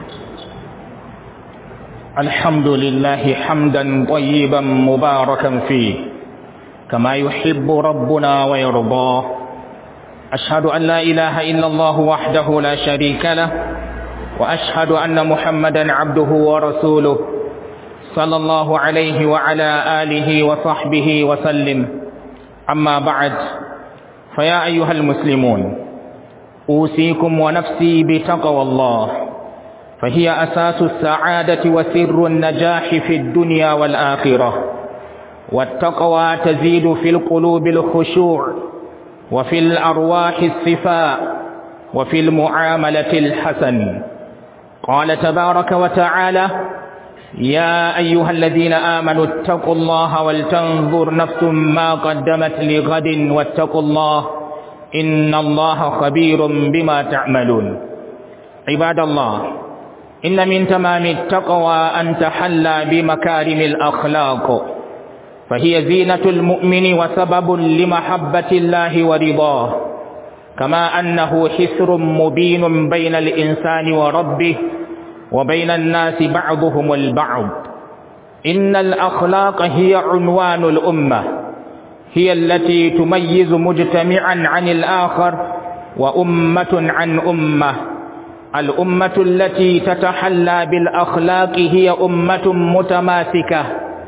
الحمد لله حمدا طيبا مباركا فيه كما يحب ربنا ويرضاه أشهد أن لا إله إلا الله وحده لا شريك له وأشهد أن محمدا عبده ورسوله صلى الله عليه وعلى آله وصحبه وسلم أما بعد فيا أيها المسلمون أوصيكم ونفسي بتقوى الله فهي أساس السعادة وسر النجاح في الدنيا والآخرة والتقوى تزيد في القلوب الخشوع وفي الأرواح الصفاء وفي المعاملة الحسن قال تبارك وتعالى يا أيها الذين آمنوا اتقوا الله ولتنظر نفس ما قدمت لغد واتقوا الله إن الله خبير بما تعملون عباد الله إن من تمام التقوى أن تحلى بمكارم الأخلاق فهي زينة المؤمن وسبب لمحبة الله ورضاه كما أنه حسر مبين بين الإنسان وربه وبين الناس بعضهم البعض إن الأخلاق هي عنوان الأمة هي التي تميز مجتمعا عن الآخر وأمة عن أمة الأمة التي تتحلى بالأخلاق هي أمة متماسكة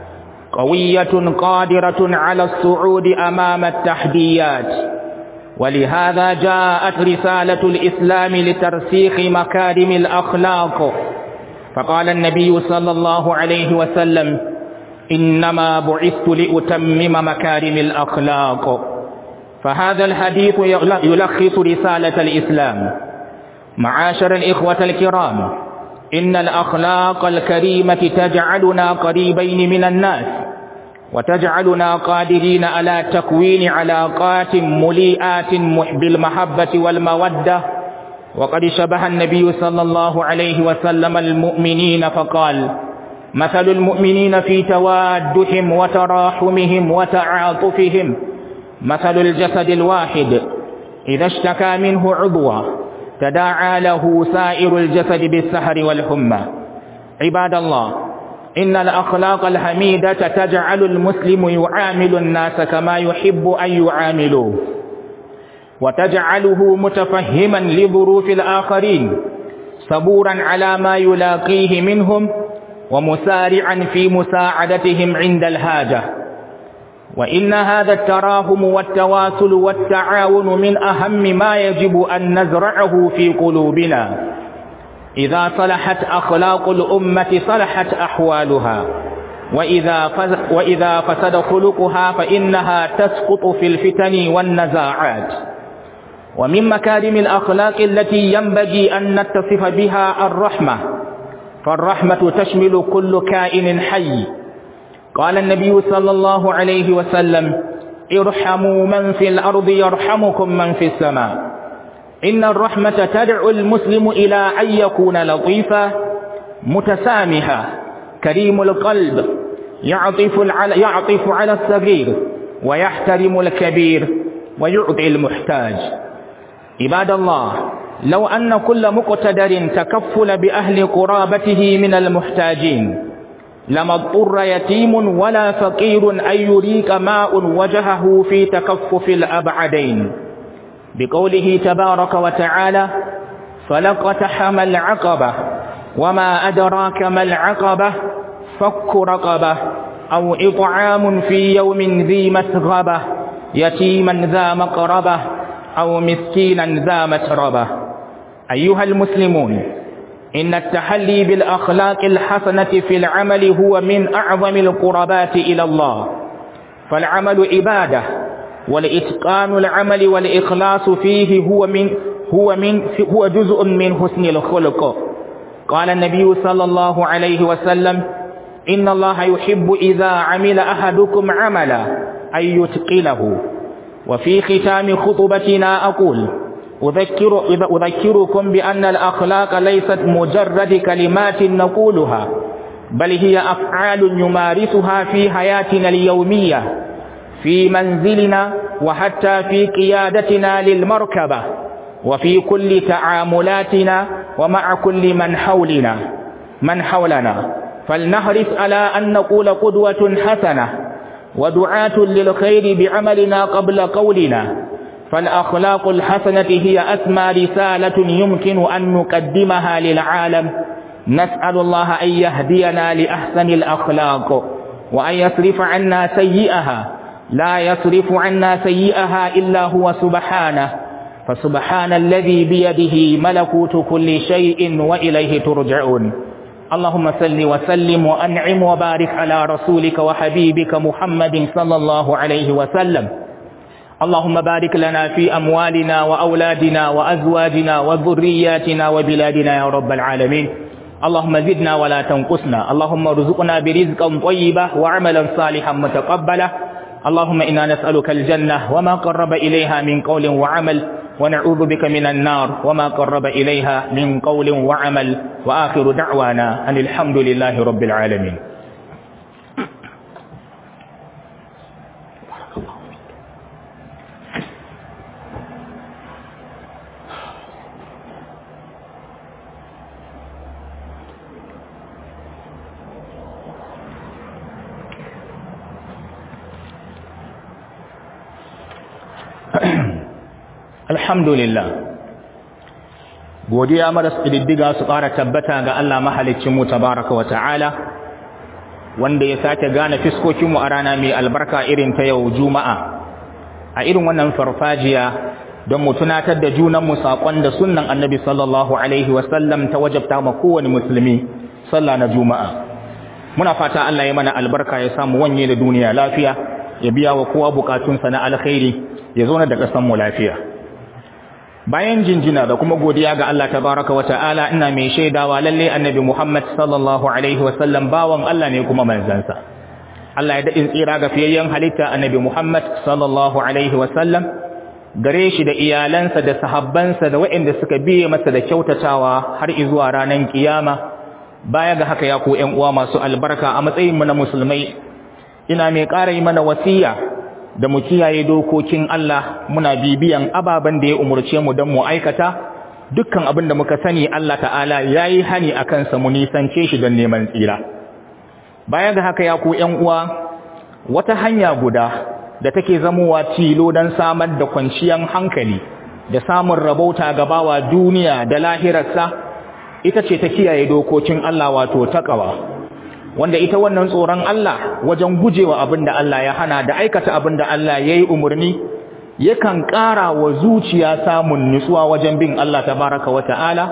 قوية قادرة على الصعود أمام التحديات ولهذا جاءت رسالة الإسلام لترسيخ مكارم الأخلاق فقال النبي صلى الله عليه وسلم إنما بعثت لأتمم مكارم الأخلاق فهذا الحديث يلخص رسالة الإسلام معاشر الإخوة الكرام إن الأخلاق الكريمة تجعلنا قريبين من الناس وتجعلنا قادرين على تكوين علاقات مليئات بالمحبة والمودة وقد شبه النبي صلى الله عليه وسلم المؤمنين فقال مثل المؤمنين في توادهم وتراحمهم وتعاطفهم مثل الجسد الواحد إذا اشتكى منه عضوا تداعى له سائر الجسد بالسهر والحمى عباد الله إن الأخلاق الحميدة تجعل المسلم يعامل الناس كما يحب أن يعاملوه وتجعله متفهما لظروف الآخرين صبورا على ما يلاقيه منهم ومسارعا في مساعدتهم عند الحاجة وإن هذا التراهم والتواصل والتعاون من أهم ما يجب أن نزرعه في قلوبنا إذا صلحت أخلاق الأمة صلحت أحوالها وإذا وإذا فسد خلقها فإنها تسقط في الفتن والنزاعات ومن مكارم الأخلاق التي ينبغي أن نتصف بها الرحمة فالرحمة تشمل كل كائن حي قال النبي صلى الله عليه وسلم ارحموا من في الأرض يرحمكم من في السماء إن الرحمة تدعو المسلم إلى أن يكون لطيفا متسامحا كريم القلب يعطف على, يعطف على الصغير ويحترم الكبير ويعطي المحتاج عباد الله لو أن كل مقتدر تكفل بأهل قرابته من المحتاجين لما اضطر يتيم ولا فقير أن يريك ماء وجهه في تكفف الأبعدين بقوله تبارك وتعالى فلقتحم العقبة وما أدراك ما العقبة فك رقبة أو إطعام في يوم ذي مسغبة يتيما ذا مقربة أو مسكينا ذا متربة أيها المسلمون إن التحلي بالأخلاق الحسنة في العمل هو من أعظم القربات إلى الله فالعمل عبادة والإتقان العمل والإخلاص فيه هو من هو من هو جزء من حسن الخلق قال النبي صلى الله عليه وسلم إن الله يحب إذا عمل أحدكم عملا أن يتقنه وفي ختام خطبتنا أقول أذكر أذكركم بأن الأخلاق ليست مجرد كلمات نقولها بل هي أفعال نمارسها في حياتنا اليومية في منزلنا وحتى في قيادتنا للمركبة وفي كل تعاملاتنا ومع كل من حولنا من حولنا فلنحرص على أن نقول قدوة حسنة ودعاة للخير بعملنا قبل قولنا فالأخلاق الحسنة هي أسمى رسالة يمكن أن نقدمها للعالم نسأل الله أن يهدينا لأحسن الأخلاق وأن يصرف عنا سيئها لا يصرف عنا سيئها إلا هو سبحانه فسبحان الذي بيده ملكوت كل شيء وإليه ترجعون اللهم صل وسلم وأنعم وبارك على رسولك وحبيبك محمد صلى الله عليه وسلم اللهم بارك لنا في أموالنا وأولادنا وأزواجنا وذرياتنا وبلادنا يا رب العالمين اللهم زدنا ولا تنقصنا اللهم ارزقنا برزقا طيبا وعملا صالحا متقبلا اللهم إنا نسألك الجنة وما قرب إليها من قول وعمل ونعوذ بك من النار وما قرب إليها من قول وعمل وآخر دعوانا أن الحمد لله رب العالمين alhamdulillah godiya maras ƙididdiga su ƙara tabbata ga Allah mahalicinmu tabaraka wa ta'ala wanda ya sake gane fiskokinmu a rana mai albarka irin ta yau juma'a a irin wannan farfajiya don mu tunatar da junanmu saƙon da sunnan annabi sallallahu alaihi wasallam ta wajabta ma kowane musulmi sallah na juma'a muna fata Allah ya mana albarka ya samu wanye da duniya lafiya ya biya wa kowa bukatunsa na alkhairi ya zo na da ƙasanmu lafiya bayan jinjina da kuma godiya ga Allah tabaraka wa ta'ala ina mai shaidawa lalle annabi Muhammad sallallahu alaihi wasallam bawan Allah ne kuma manzansa Allah ya daɗin tsira ga fiyayyen halitta annabi Muhammad sallallahu alaihi wasallam gare shi da iyalansa da sahabbansa da waɗanda suka biye masa da kyautatawa har izuwa ranar kiyama baya ga haka ya ku ƴan uwa masu albarka a matsayin mu na musulmai ina mai ƙara yi mana wasiya da mu kiyaye dokokin Allah muna bibiyan ababen da ya umurce mu don mu aikata dukkan abin da muka sani Allah ta'ala yayi hani akan sa mu nisance shi don neman tsira baya ga haka ya ku ƴan uwa wata hanya guda da take zamowa tilo don samar da kwanciyar hankali da samun rabauta ga bawa duniya da lahirarsa ita ce ta kiyaye dokokin Allah wato taqwa wanda ita wannan tsoron Allah wajen gujewa abin da Allah ya hana da aikata abin da Allah ya yi umarni yakan ƙara wa zuciya samun nutsuwa wajen bin Allah tabaraka wa ta'ala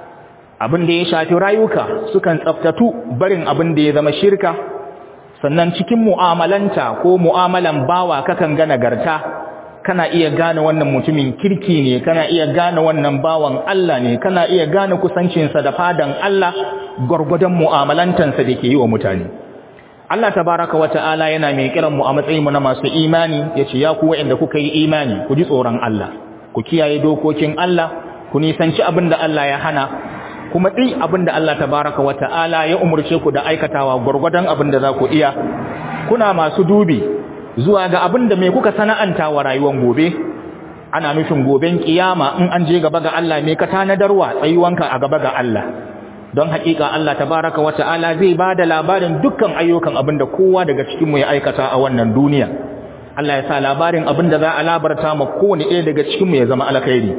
abin da ya shafi rayuka sukan tsaftatu barin abin da ya zama shirka sannan cikin mu'amalanta ko mu'amalan bawa kakan ga nagarta kana iya gane wannan mutumin kirki ne kana iya gane wannan bawan Allah ne kana iya gane kusancinsa da fadan Allah gwargwadon mu'amalantansa da ke yi wa mutane Allah tabaraka wa ta'ala yana mai kiran mu a matsayin mu na masu imani yace ya ku wa'anda kuka yi imani ku ji tsoron Allah ku kiyaye dokokin Allah ku nisanci abin da Allah ya hana kuma ɗin abin da Allah tabaraka wa ta'ala ya umurce ku da aikatawa gwargwadon abin da za ku iya kuna masu dubi zuwa ga abin da mai kuka sana'anta wa rayuwar gobe ana nufin goben kiyama in an je gaba ga Allah me ka tanadarwa tsayuwanka a gaba ga Allah don hakika Allah tabaraka wa ta'ala zai bada labarin dukkan ayyukan abin da kowa daga cikin mu ya aikata a wannan duniya Allah ya sa labarin abin da za a labarta ma kowane ɗaya daga cikin mu ya zama alkhairi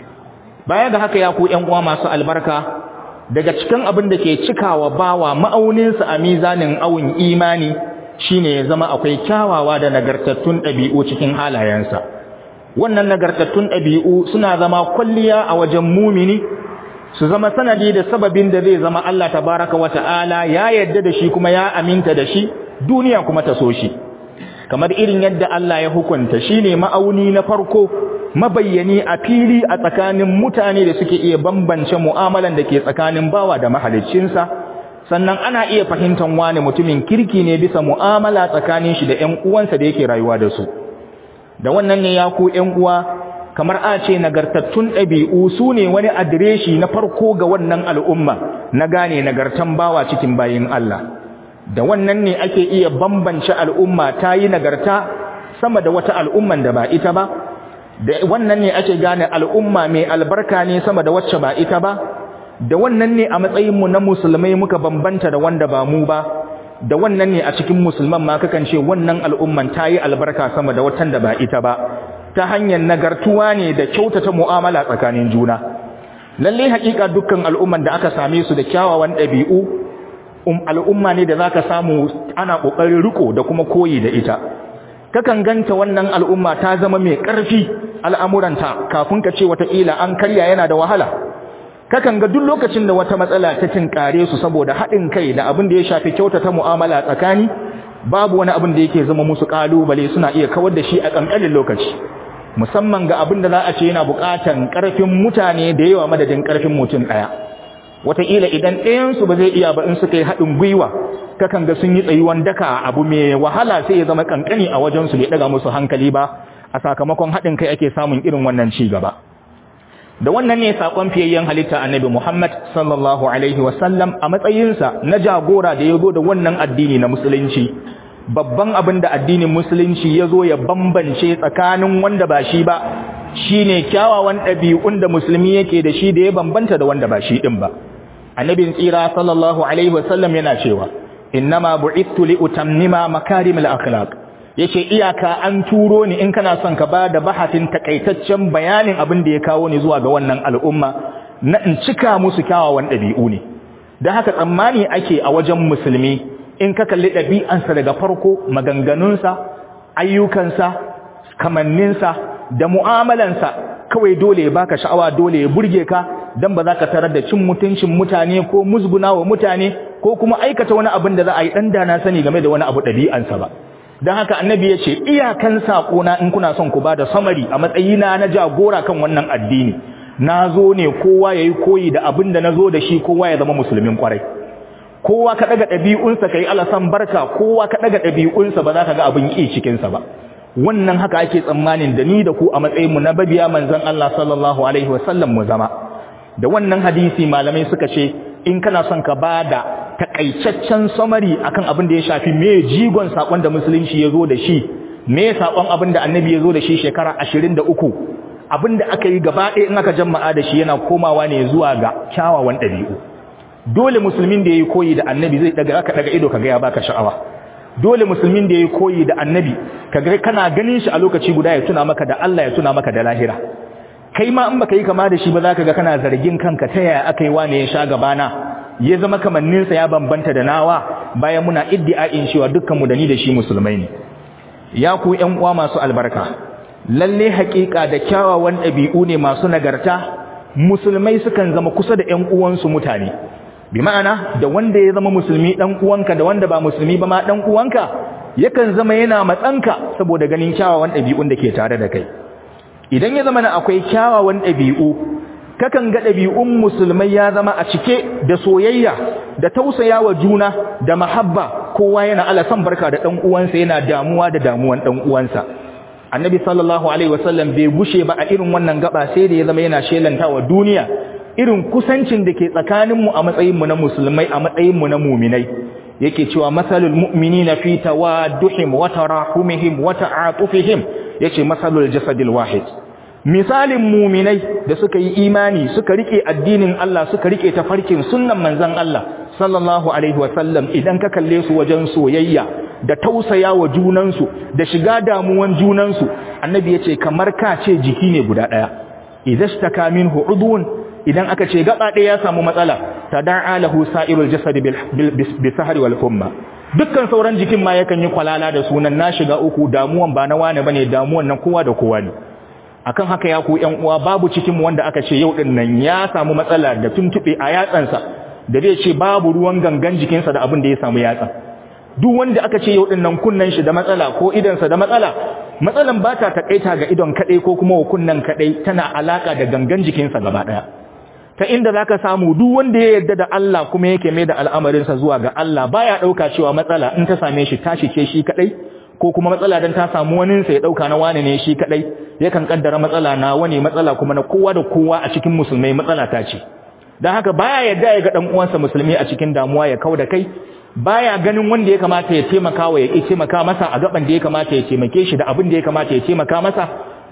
baya ga haka ya ku ƴan uwa masu albarka daga cikin abin da ke cikawa bawa ma'auninsa a mizanin awun imani shine ya zama akwai kyawawa da nagartattun ɗabi'u cikin halayensa wannan nagartattun ɗabi'u suna zama kwalliya a wajen mumini su zama sanadi da sababin da zai zama Allah tabaraka wa ta'ala ya yadda da shi kuma ya aminta da shi duniya kuma ta so shi kamar irin yadda Allah ya hukunta shine ma'auni na farko mabayyani a fili a tsakanin mutane da suke iya bambance mu'amalan da ke tsakanin bawa da mahaliccinsa sannan ana iya fahimtar wani mutumin kirki ne bisa mu'amala tsakanin shi da ƴan uwansa da yake rayuwa da su da wannan ne ya ku ƴan uwa kamar a ce nagartattun ɗabi'u su ne wani adireshi na farko ga wannan al'umma na gane nagartan bawa cikin bayin Allah da wannan ne ake iya bambance al'umma ta yi nagarta sama da wata al'umman da ba ita ba da wannan ne ake gane al'umma mai albarka ne sama da wacce ba ita ba da wannan ne a matsayinmu na musulmai muka bambanta da wanda ba mu ba da wannan ne a cikin musulman ma kakan ce wannan al'umman ta yi albarka sama da watan da ba ita ba ta hanyar nagartuwa ne da kyautata mu'amala tsakanin juna lalle haƙiƙa dukkan al'umman da aka same su da kyawawan ɗabi'u um al'umma ne da zaka samu ana ƙoƙarin riko da kuma koyi da ita kakan ganta wannan al'umma ta zama mai ƙarfi al'amuranta kafin ka ce wataƙila an karya yana da wahala kakan ga duk lokacin da wata matsala ta tinkare su saboda haɗin kai da abin da ya shafi kyautata mu'amala tsakani babu wani abin da yake zama musu ƙalubale suna iya kawar da shi a ƙanƙanin lokaci musamman ga abin da za a ce yana buƙatan ƙarfin mutane da yawa madadin ƙarfin mutum ɗaya wataƙila idan ɗayansu ba zai iya ba in suka yi haɗin gwiwa kakan ga sun yi tsayuwan daka abu mai wahala sai ya zama ƙanƙani a wajensu bai ɗaga musu hankali ba a sakamakon haɗin kai ake samun irin wannan ci gaba da wannan ne sakon fiyayyen halitta annabi Muhammad sallallahu alaihi wasallam a matsayinsa na jagora da ya zo da wannan addini na musulunci babban abin da addinin musulunci ya zo ya bambance tsakanin wanda ba shi ba shine kyawawan ɗabi'un da musulmi yake da shi da ya bambanta da wanda ba shi ɗin ba annabin tsira sallallahu alaihi wasallam yana cewa innama bu'ithu li utammima makarimul akhlaq yace iyaka an turo ni in kana son ka bada bahatin takaitaccen bayanin abin da ya kawo ni zuwa ga wannan al'umma na in cika musu kyawawan ɗabi'u ne dan haka tsammani ake a wajen musulmi in ka kalli ɗabi'ansa daga farko maganganunsa ayyukansa kamanninsa da mu'amalansa kawai dole ya baka sha'awa dole ya burge ka dan ba za ka tarar da cin mutuncin mutane ko musgunawa mutane ko kuma aikata wani abin da za a yi dan dana sani game da wani abu ɗabi'ansa ba don haka annabi ya ce iyakan saƙona in kuna son ku ba da samari a matsayina na jagora kan wannan addini na zo ne kowa ya yi koyi da abin da na zo da shi kowa ya zama musulmin kwarai kowa ka ɗaga ɗabi'unsa ka yi alasan barka kowa ka ɗaga ɗabi'unsa ba za ka ga abin ƙi cikinsa ba wannan haka ake tsammanin da ni da ku a matsayinmu na babiya manzon Allah sallallahu alaihi wasallam mu zama da wannan hadisi malamai suka ce in kana son ka ba da takaitaccen samari akan abin da ya shafi me jigon sakon da musulunci ya zo da shi me sakon abin da annabi ya zo da shi shekara 23 abin da aka yi gaba ɗaya in aka jama'a da shi yana komawa ne zuwa ga kyawawan ɗabi'u dole musulmin da ya yi koyi da annabi zai daga aka daga ido kaga ya baka sha'awa dole musulmin da ya yi koyi da annabi kaga kana ganin shi a lokaci guda ya tuna maka da Allah ya tuna maka da lahira kai ma in baka yi kama da shi ba zaka ga kana zargin kanka ta yaya aka yi wane ya sha gabana ya zama kamanninsa ya bambanta da nawa bayan muna iddia'in cewa dukkanmu da ni da shi musulmai ne ya ku ƴan uwa masu albarka lalle haƙiƙa da kyawawan ɗabi'u ne masu nagarta musulmai sukan zama kusa da ƴan uwansu mutane bi ma'ana da wanda ya zama musulmi ɗan uwanka da wanda ba musulmi ba ma ɗan uwanka yakan zama yana matsanka saboda ganin kyawawan ɗabi'un da ke tare da kai idan ya zama na akwai kyawawan ɗabi'u kakan ga ɗabi'un musulmai ya zama a cike da soyayya da tausaya wa juna da mahabba kowa yana alasan barka da ɗan uwansa yana damuwa da damuwan ɗan uwansa annabi sallallahu alaihi wasallam bai gushe ba a irin wannan gaba sai da ya zama yana shelanta wa duniya irin kusancin da ke tsakaninmu a matsayinmu na musulmai a matsayinmu na muminai yake cewa masalul mu'minina fi tawadduhim wa tarahumihim wa ta'atufihim yace masalul jasadil wahid misalin muminai da suka yi imani suka rike addinin Allah suka rike tafarkin sunnan manzon Allah sallallahu alaihi wasallam idan ka kalle su wajen soyayya da tausaya wa junansu da shiga damuwan junansu annabi yace kamar ka ce jiki ne guda daya idastaka minhu udun idan aka ce gaba ɗaya ya samu matsala tada'a lahu sa'irul jasad bil sahri wal humma dukkan sauran jikin ma yakan yi kwalala da sunan na shiga uku damuwan ba na wane bane damuwan nan kowa da kowa ne akan haka ya ku ƴan uwa babu cikin mu wanda aka ce yau din nan ya samu matsala da tuntube a yatsansa da zai ce babu ruwan gangan jikinsa da abin da ya samu yatsa duk wanda aka ce yau din nan kunnan shi da matsala ko idansa da matsala matsalan ba ta takaita ga idon kadai ko kuma wa kunnan kadai tana alaka da gangan jikinsa gaba daya ta inda zaka samu duk wanda ya yarda da Allah kuma yake mai da al'amarinsa zuwa ga Allah baya dauka cewa matsala in ta same shi tashi ce shi kadai ko kuma matsala dan ta samu wani sa ya dauka na wani ne shi kadai yakan kaddara matsala na wani matsala kuma na kowa da kowa a cikin musulmai matsala ta ce dan haka baya yarda ya ga dan uwansa musulmi a cikin damuwa ya kauda kai baya ganin wanda ya kamata ya taimaka wa ya ki taimaka masa a gaban da ya kamata ya taimake shi da abin da ya kamata ya taimaka masa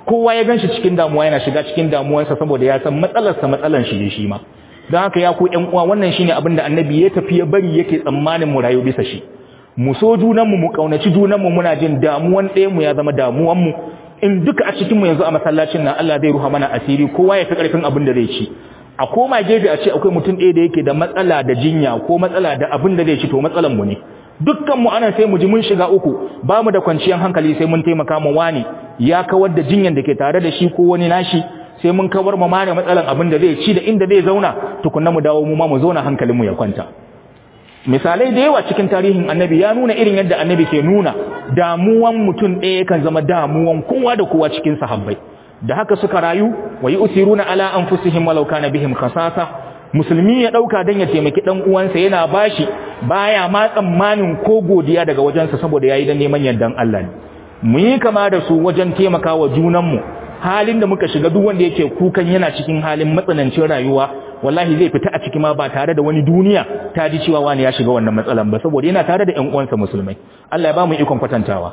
kowa ya ganshi cikin damuwa yana shiga cikin damuwarsa saboda ya san matsalarsa matsalan shi ne shi ma don haka ya ku ƴan uwa wannan shine abin da annabi ya tafi ya bari yake tsammanin mu rayu bisa shi mu so junanmu mu kaunaci junanmu muna jin damuwan ɗaya mu ya zama damuwan mu in duka a cikin mu yanzu a masallacin nan Allah zai ruha mana asiri kowa ya fi karfin abin da zai ci a koma gefe a ce akwai mutum ɗaya da yake da matsala da jinya ko matsala da abin da zai ci to matsalan mu ne dukkan mu anan sai mu ji mun shiga uku ba mu da kwanciyar hankali sai mun taimaka mu wani ya kawar da jinyan da ke tare da shi ko wani nashi sai mun kawar ma mare matsalan abin da zai ci da inda zai zauna tukunna mu dawo mu ma mu zauna hankalin mu ya kwanta misalai da yawa cikin tarihin annabi ya nuna irin yadda annabi ke nuna damuwan mutum ɗaya kan zama damuwan kowa da kowa cikin sahabbai da haka suka rayu wa yusiruna ala anfusihim walau kana bihim khasasa musulmi ya dauka dan ya taimaki dan uwansa yana bashi baya ma tsammanin ko godiya daga wajensa saboda yayi dan neman yardan Allah ne mu yi kama da su wajen taimakawa junanmu halin da muka shiga duk wanda yake kukan yana cikin halin matsanancin rayuwa wallahi zai fita a ciki ma ba tare da wani duniya ta ji cewa wani ya shiga wannan matsalan ba saboda yana tare da ƴan uwansa musulmai Allah ya ba mu ikon kwatantawa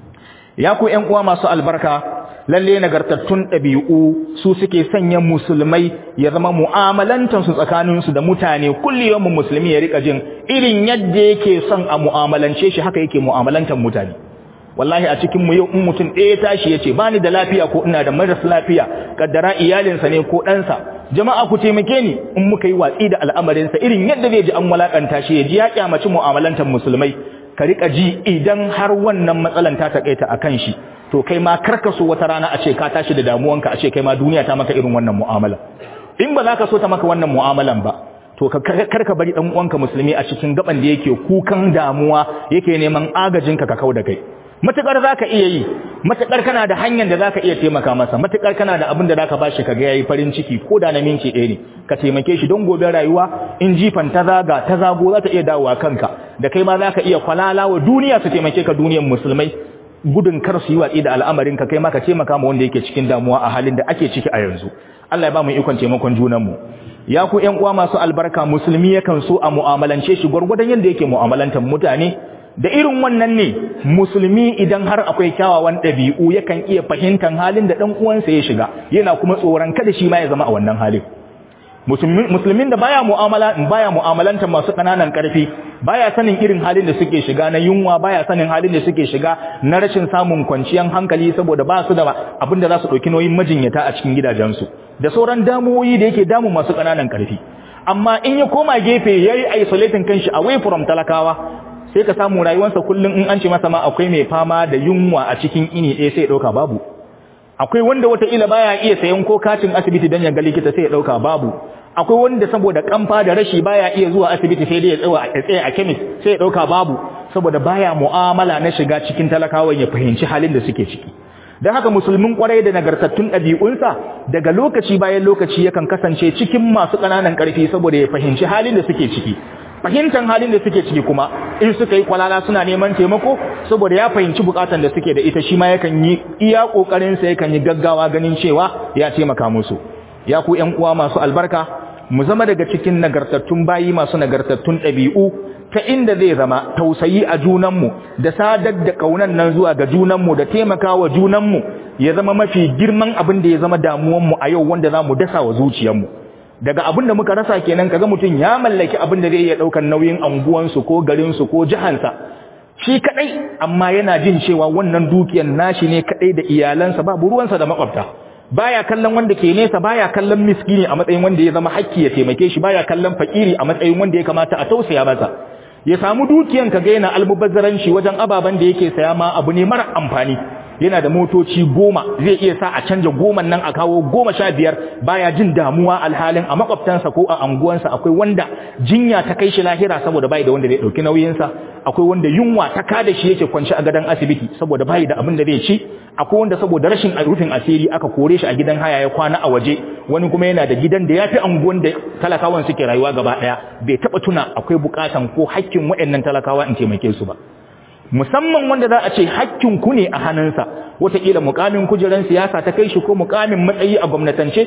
ya ku ƴan uwa masu albarka lalle nagartattun ɗabi'u su suke sanya musulmai ya zama mu'amalantar su tsakanin su da mutane kulliyar mu musulmi ya rika jin irin yadda yake son a mu'amalance shi haka yake mu'amalantar mutane wallahi a cikin mu yau in mutum ɗaya tashi yace bani da lafiya ko ina da maras lafiya kaddara iyalinsa ne ko ɗansa jama'a ku taimake ni in muka yi watsi da al'amarinsa irin yadda zai ji an walakanta shi ya ji ya kyamaci mu'amalantar musulmai ka rika ji idan har wannan matsalan ta takaita akan shi to kai ma karka so wata rana a ce ka tashi da damuwanka a ce kai ma duniya ta maka irin wannan mu'amala in ba za ka so ta maka wannan mu'amalan ba to karka bari dan uwanka musulmi a cikin gaban da yake kukan damuwa yake neman agajinka ka kau da kai matukar zaka iya yi matukar kana da hanyar da zaka iya taimaka masa matukar kana da abin da zaka bashi kaga yayi farin ciki ko da na minti ɗaya ne ka taimake shi don gobe rayuwa in jifan ta zaga ta zago za ta iya dawowa kanka da kai ma zaka iya kwalala wa duniya su taimake ka duniyar musulmai gudun kar su yi watsi da al'amarin ka kai ma ka taimaka ma wanda yake cikin damuwa a halin da ake ciki a yanzu Allah ya ba mu ikon taimakon junan mu ya ku ƴan uwa masu albarka musulmi yakan so a mu'amalance shi gwargwadon yadda yake mu'amalantar mutane da irin wannan ne musulmi idan har akwai kyawawan ɗabi'u yakan iya fahimtar halin da ɗan uwansa ya shiga yana kuma tsoron kada shi ma ya zama a wannan halin musulmin da baya mu'amala baya mu'amalanta masu kananan karfi baya sanin irin halin da suke shiga na yunwa baya sanin halin da suke shiga na rashin samun kwanciyar hankali saboda ba su da abinda za su ɗauki nauyin majinyata a cikin gidajensu da sauran damuwoyi da yake damun masu kananan karfi amma in ya koma gefe yayi isolating kanshi away from talakawa sai ka samu rayuwarsa kullum in an ce masa ma akwai mai fama da yunwa a cikin ini ɗaya sai ya ɗauka babu akwai wanda wataƙila baya iya sayan ko katin asibiti don ya ga likita sai ya ɗauka babu akwai wanda saboda kamfa da rashi baya iya zuwa asibiti sai dai ya tsawa a tsaye a chemist sai ya ɗauka babu saboda baya mu'amala na shiga cikin talakawa ya fahimci halin da suke ciki don haka musulmin kwarai da nagartattun ɗabi'unsa daga lokaci bayan lokaci yakan kasance cikin masu ƙananan ƙarfi saboda ya fahimci halin da suke ciki fahimtar halin da suke ciki kuma in suka yi kwalala suna neman taimako saboda ya fahimci bukatan da suke da ita shi ma yakan yi iya kokarin sa yakan yi gaggawa ganin cewa ya taimaka musu ya ku ƴan uwa masu albarka mu zama daga cikin nagartattun bayi masu nagartattun ɗabi'u ta inda zai zama tausayi a junanmu da sadar da kaunan nan zuwa ga junanmu da taimakawa junanmu ya zama mafi girman abin da ya zama damuwanmu a yau wanda za mu dasa wa zuciyarmu daga abin da muka rasa kenan kaga mutum ya mallaki abin da zai iya daukar nauyin anguwansu ko garinsu ko jihansa shi kadai amma yana jin cewa wannan dukiyar nashi ne kadai da iyalansa babu ruwansa da makwabta baya kallon wanda ke nesa baya kallon miskini a matsayin wanda ya zama hakki ya taimake shi baya kallon fakiri a matsayin wanda ya kamata a tausaya masa ya samu dukiyan kaga yana almubazzaranci wajen ababen da yake saya ma abu ne mara amfani yana da motoci goma zai iya sa a canja goman nan a kawo goma sha biyar baya jin damuwa alhalin a makwabtansa ko a anguwansa akwai wanda jinya ta kai shi lahira saboda bai da wanda zai dauki nauyinsa akwai wanda yunwa ta kada shi yake kwance a gadon asibiti saboda bai da abin da zai ci akwai wanda saboda rashin rufin asiri aka kore shi a gidan haya ya kwana a waje wani kuma yana da gidan da yafi anguwan da talakawan suke rayuwa gaba daya bai taba tuna akwai bukatan ko hakkin waɗannan talakawa in taimake su ba musamman wanda za a ce hakkin ku ne a hannunsa wataƙila mukamin kujeran siyasa ta kai shi ko mukamin matsayi a gwamnatance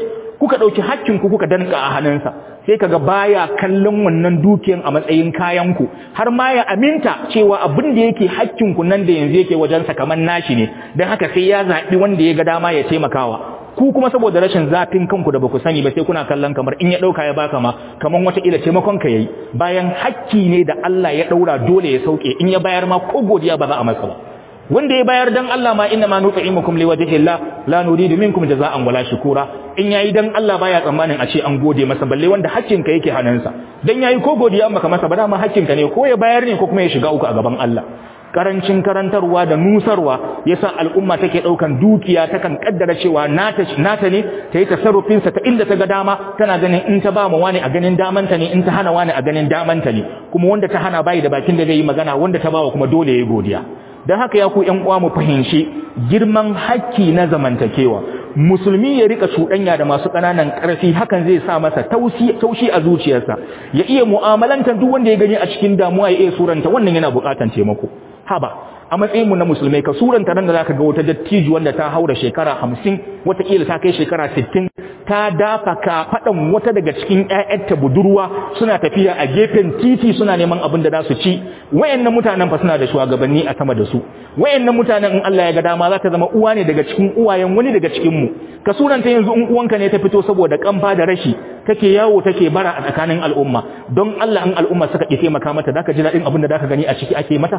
kuka ɗauki hakkinku kuka danka a hannunsa sai kaga baya kallon wannan dukiyan a matsayin kayanku har ma ya aminta cewa abin da yake hakkinku nan da yanzu yake wajensa kamar nashi ne don haka sai ya zaɓi wanda ya ga dama ya taimakawa ku kuma saboda rashin zafin kanku da baku sani ba sai kuna kallon kamar in ya ɗauka ya baka ma kamar wata ila taimakon ka yayi bayan hakki ne da Allah ya ɗaura dole ya sauke in ya bayar ma ko godiya ba za a masa ba wanda ya bayar dan Allah ma inna ma nut'imukum liwajhillah la nuridu minkum jazaa'an wala shukura in yayi dan Allah baya tsammanin a ce an gode masa balle wanda hakkin ka yake hannunsa dan yayi ko godiya an baka masa ba dama hakkin ka ne ko ya bayar ne ko kuma ya shiga uku a gaban Allah karancin karantarwa da nusarwa yasa al'umma take daukan dukiya takan kaddara cewa nata nata ne ta yi tasarrufin sa ta inda ta ga dama tana ganin in ta ba mu wani a ganin damanta ne in ta hana wani a ganin damanta ne kuma wanda ta hana bai da bakin da zai yi magana wanda ta bawa kuma dole yayi godiya don haka ya ku ‘yan uwa mu fahimci girman hakki na zamantakewa musulmi ya rika cuɗanya da masu ƙananan ƙarfi hakan zai sa masa taushi a zuciyarsa ya iya mu'amalantar duk wanda ya gani a cikin damuwa ya iya suranta wannan yana buƙatar taimako haba a matsayin mu na musulmai ka suranta nan da zaka ga wata dattijo wanda ta haura shekara 50 wataƙila ta kai shekara 60 ta dafa ka faɗan wata daga cikin ƴaƴanta budurwa suna tafiya a gefen titi suna neman abin da za su ci wayannan mutanen fa suna da shugabanni a sama da su wayannan mutanen in Allah ya ga dama za ta zama uwa ne daga cikin uwayen wani daga cikin mu ka suranta yanzu in uwanka ne ta fito saboda kamfa da rashi take yawo take bara a tsakanin al'umma don Allah in al'umma suka ki taimaka mata zaka ji daɗin abin da zaka gani a ciki ake mata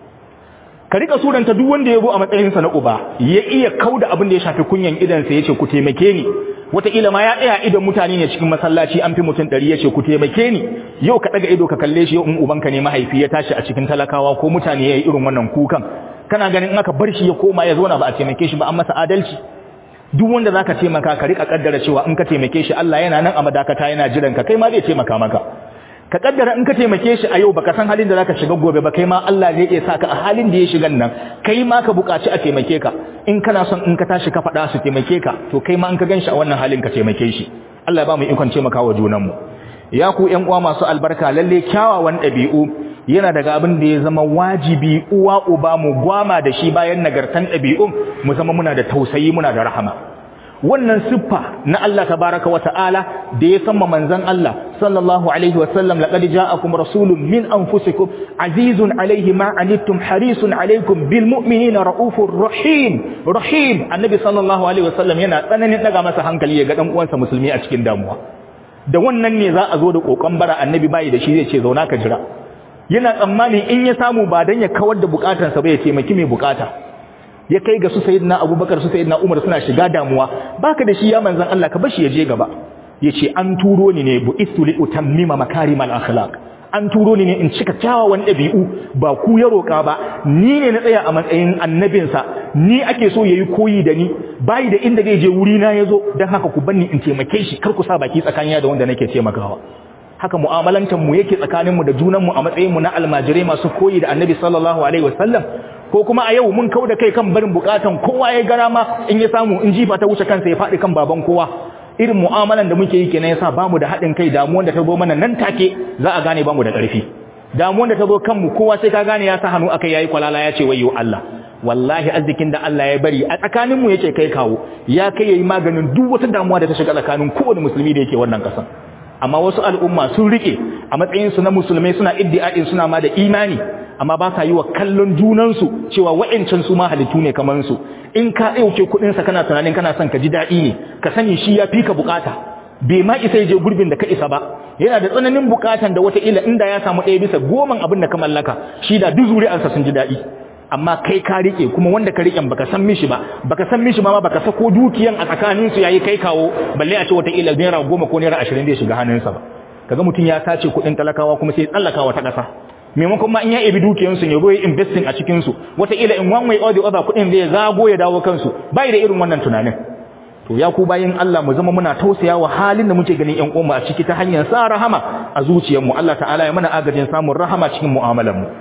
ka rika suranta duk wanda ya zo a matsayinsa na uba ya iya kauda abin da ya shafi kunyan idansa yace ku taimake ni wataƙila ma ya tsaya idan mutane ne cikin masallaci an fi mutum ɗari ya ce ku taimake ni yau ka ɗaga ido ka kalle shi yau in ubanka ne mahaifi ya tashi a cikin talakawa ko mutane ya yi irin wannan kukan kana ganin in aka bar shi ya koma ya zauna ba a taimake shi ba an masa adalci duk wanda zaka taimaka ka rika kaddara cewa in ka taimake shi Allah yana nan a madakata yana jiran ka kai ma zai taimaka maka ka kaddara in ka taimake shi a yau baka san halin da zaka shiga gobe ba kai ma Allah zai iya saka a halin da ya shiga nan kai ma ka buƙaci a taimake ka in kana son in ka tashi ka faɗa su taimake ka to kai ma in ka ganshi a wannan halin ka taimake shi Allah ya ba mu ikon taimakawa junanmu ya ku ƴan uwa masu albarka lalle kyawawan ɗabi'u yana daga abin da ya zama wajibi uwa uba mu gwama da shi bayan nagartan ɗabi'un mu zama muna da tausayi muna da rahama wannan siffa na Allah tabaraka wa ta'ala da ya samma manzon Allah sallallahu alaihi wa sallam laqad ja'akum rasulun min anfusikum azizun alaihi ma anittum harisun alaikum bil mu'minina raufur rahim rahim annabi sallallahu alaihi wa sallam yana tsananin daga masa hankali ya ga dan uwansa musulmi a cikin damuwa da wannan ne za a zo da kokon bara annabi bai da shi zai ce zauna ka jira yana tsammani in ya samu ba dan ya kawar da bukatansa ba ya taimaki mai bukata ya kai ga su sayyidina abubakar su sayyidina umar suna shiga damuwa baka da shi ya manzon Allah ka bashi ya je gaba yace an turo ni ne bu'istu li utammima makarimal akhlaq an turo ni ne in cika kyawawan dabi'u ba ku ya roka ba ni ne na tsaya a matsayin annabinsa ni ake so yayi koyi da ni bai da inda zai je wuri na yazo dan haka ku banni in taimake shi kar ku sa baki tsakaniya da wanda nake taimakawa haka mu'amalantar mu yake tsakanin mu da junan mu a matsayin mu na almajirai masu koyi da annabi sallallahu alaihi wasallam ko kuma a yau mun kau da kai kan barin bukatan kowa ya gara ma in ya samu in jifa ta wuce kansa ya faɗi kan baban kowa irin mu'amalan da muke yi kenan yasa bamu da haɗin kai damuwan da ta zo mana nan take za a gane bamu da ƙarfi damuwan da ta zo kanmu kowa sai ka gane ya sa hannu akai yayi kwalala ya ce wayyo Allah wallahi arzikin da Allah ya bari a tsakanin mu yake kai kawo ya kai yayi maganin duk wata damuwa da ta shiga tsakanin kowane musulmi da yake wannan ƙasar amma wasu al'umma sun rike a matsayinsu na musulmai suna iddi'a'in suna ma da imani amma ba sa yi wa kallon junansu cewa wa'ancan su ma halittu ne kamar su in ka ɗauke kuɗinsa kana tunanin kana son ka ji daɗi ne ka sani shi ya fi ka bukata bai ma isa ya je gurbin da ka isa ba yana da tsananin bukatan da wata ila inda ya samu ɗaya bisa goman abin da ka mallaka shi da duk zuri'arsa sun ji daɗi amma kai ka rike kuma wanda ka riken baka san mishi ba baka san mishi ma baka sako dukiyan a tsakanin su yayi kai kawo balle a ce wata ila naira goma ko naira ashirin zai shiga hannunsa ba kaga mutum ya sace kuɗin talakawa kuma sai tsallakawa ta ƙasa maimakon ma in ya ebi dukiyan su ne zo investing a cikin su wata ila in one way or the other kuɗin zai zago ya dawo kansu bai da irin wannan tunanin to ya ku bayin Allah mu zama muna tausaya wa halin da muke ganin ƴan uwa a ciki ta hanyar sa rahama a zuciyarmu Allah ta'ala ya mana agajin samun rahama cikin mu'amalar mu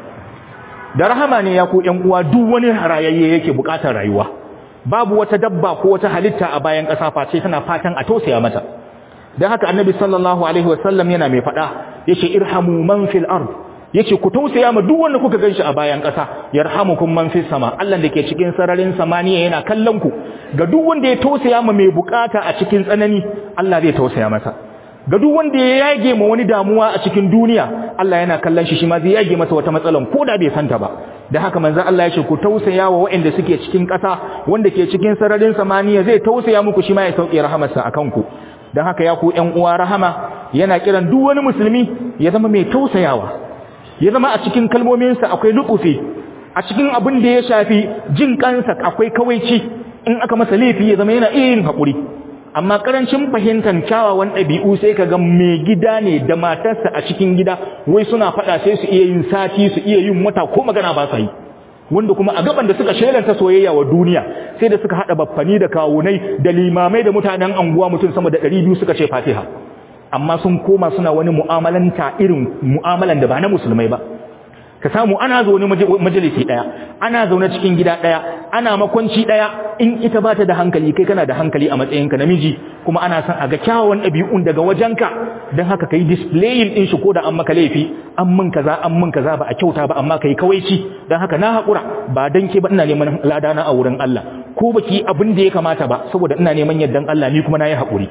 da rahama ne ya ku ƴan uwa duk wani rayayye yake buƙatar rayuwa babu wata dabba ko wata halitta a bayan ƙasa face tana fatan a tausaya mata dan haka annabi sallallahu alaihi wasallam yana mai faɗa yace irhamu man fil ard yace ku tausaya ma duk wanda kuka ganshi a bayan ƙasa yarhamukum man fis sama Allah da ke cikin sararin samaniya yana kallon ku ga duk wanda ya tausaya ma mai bukata a cikin tsanani Allah zai tausaya masa ga duk wanda ya yage ma wani damuwa a cikin duniya Allah yana kallon shi shi ma zai yage masa wata matsalan ko da bai santa ba da haka manzon Allah ya ce ku tausaya wa waɗanda suke cikin ƙasa wanda ke cikin sararin samaniya zai tausaya muku shi ma ya sauke rahamarsa akan ku dan haka ya ku ƴan uwa rahama yana kiran duk wani musulmi ya zama mai tausayawa ya zama a cikin kalmominsa akwai lukufi a cikin abin da ya shafi jin kansa akwai kawaici in aka masa laifi ya zama yana iya yin haƙuri amma karancin fahimtar kyawawan ɗabi'u sai ka ga mai gida ne da matarsa a cikin gida wai suna faɗa sai su iya yin sati su iya yin wata ko magana ba sa yi wanda kuma a gaban da suka shelanta soyayya wa duniya sai da suka haɗa baffani da kawunai da limamai da mutanen anguwa mutum sama da ɗari biyu suka ce fatiha amma sun koma suna wani mu'amalanta irin mu'amalan da ba na musulmai ba ka samu ana zaune majalisi daya ana zaune cikin gida daya ana makwanci daya in ita ba ta da hankali kai kana da hankali a matsayinka namiji kuma ana son a ga kyawawan ɗabi'un daga wajenka don haka kai displayin din shi ko da an maka laifi an mun kaza an mun kaza ba a kyauta ba amma kai kawaici don haka na haƙura ba dan ke ba ina neman ladana a wurin Allah ko baki abin da ya kamata ba saboda ina neman yardan Allah ni kuma na yi haƙuri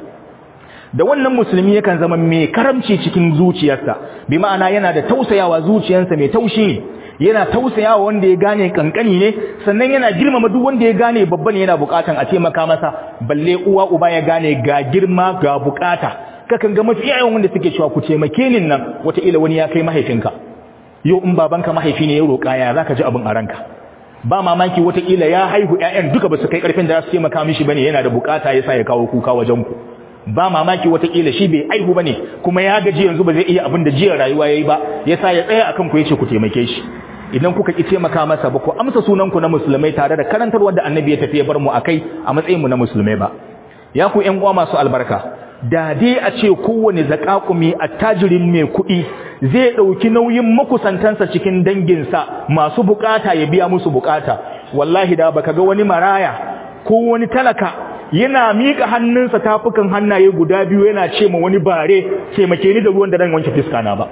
da wannan musulmi yakan zama mai karamci cikin zuciyarsa bi ma'ana yana da tausayawa zuciyarsa mai taushi ne yana tausayawa wanda ya gane kankani ne sannan yana girmama duk wanda ya gane babba ne yana bukatan a taimaka masa balle uwa uba ya gane ga girma ga bukata kakan ga mafi yawan wanda suke cewa ku taimake ni nan wataƙila wani ya kai mahaifinka yau in babanka mahaifi ne ya roƙa ya zaka ji abin a ranka ba mamaki wataƙila ya haihu ƴaƴan duka ba su kai ƙarfin da za su taimaka mishi bane yana da bukata yasa ya kawo kuka wajen ku ba mamaki watakila shi bai aihu bane kuma ya gaji yanzu ba zai iya abin da jiya rayuwa yayi ba yasa ya tsaya akan ku yace ku taimake shi idan kuka ki taimaka masa ba ku amsa sunan ku na musulmai tare da karantarwar da annabi ya tafi ya bar mu akai a matsayin mu na musulmai ba ya ku ƴan uwa masu albarka da dai a ce kowane zakakumi attajirin mai kuɗi zai ɗauki nauyin makusantansa cikin danginsa masu bukata ya biya musu bukata wallahi da baka ga wani maraya ko wani talaka yana mika hannunsa tafukan hannaye guda biyu yana ce ma wani bare taimake ni da ruwan da dan wanke fiska na ba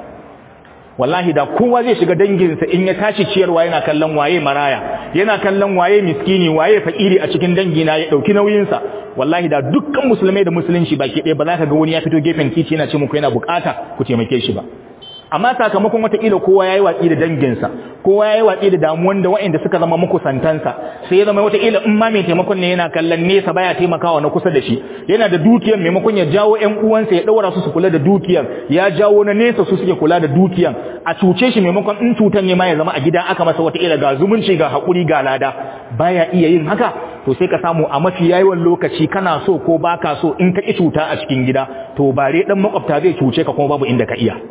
wallahi da kowa zai shiga danginsa in ya tashi ciyarwa yana kallon waye maraya yana kallon waye miskini waye fakiri a cikin dangina ya dauki nauyinsa wallahi da dukkan musulmai da musulunci baki ɗaya ba za ka ga wani ya fito gefen titi yana ce muku yana bukata ku taimake shi ba amma sakamakon watakila kowa ya yi watsi da danginsa kowa ya yi watsi da damuwan da waɗanda suka zama makusantansa sai ya zama watakila in ma mai taimakon ne yana kallon nesa baya taimakawa na kusa da shi yana da dukiyar maimakon ya jawo ƴan uwansa ya ɗaura su su kula da dukiyar ya jawo na nesa su suke kula da dukiyar a cuce shi maimakon in cutan ne ma ya zama a gida aka masa watakila ga zumunci ga haƙuri ga lada baya iya yin haka to sai ka samu a mafi yawan lokaci kana so ko baka so in ka ki cuta a cikin gida to bare dan makwabta zai cuce ka kuma babu inda ka iya